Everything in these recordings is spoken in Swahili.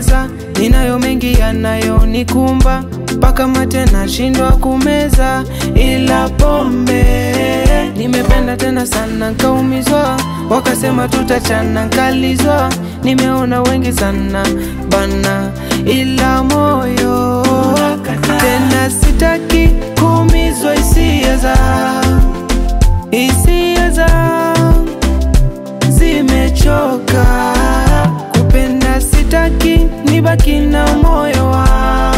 kupoteza, ninayo mengi yanayonikumba mpaka mate nashindwa kumeza, ila pombe nimependa tena sana nkaumizwa, wakasema tutachana nkalizwa, nimeona wengi sana bana, ila moyo tena sitaki kuumizwa hisia za hisia za zimechoka kupenda, sitaki nibaki na moyo wa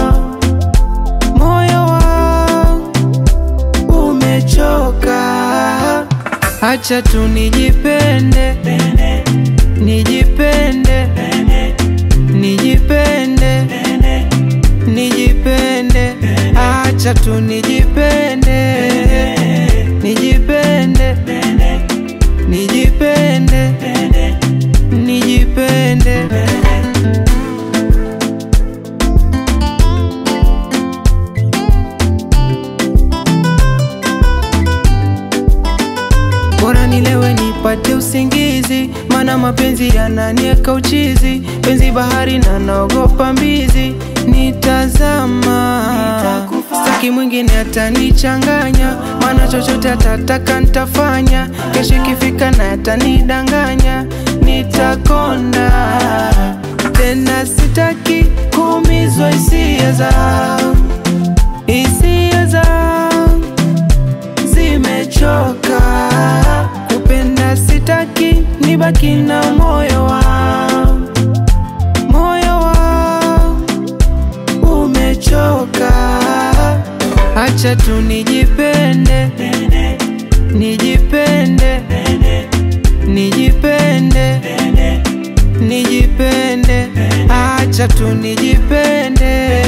moyo wa umechoka. Acha tu nijipende, nijipende, nijipende, nijipende. Acha tu nijipende, nijipende, nijipende, nijipende. Bora nilewe nipate usingizi, mana mapenzi yananieka uchizi. Penzi bahari na naogopa mbizi, nitazama staki mwingine atanichanganya, mana chochote atataka nitafanya. Kesho ikifika na atanidanganya, nitakonda tena. Sitaki kuumizwa hisia za hisia za zimechoka kupenda, sitaki nibaki na moyo wa moyo wa umechoka. Acha tu nijipende, nijipende, nijipende, nijipende. Acha tu nijipende,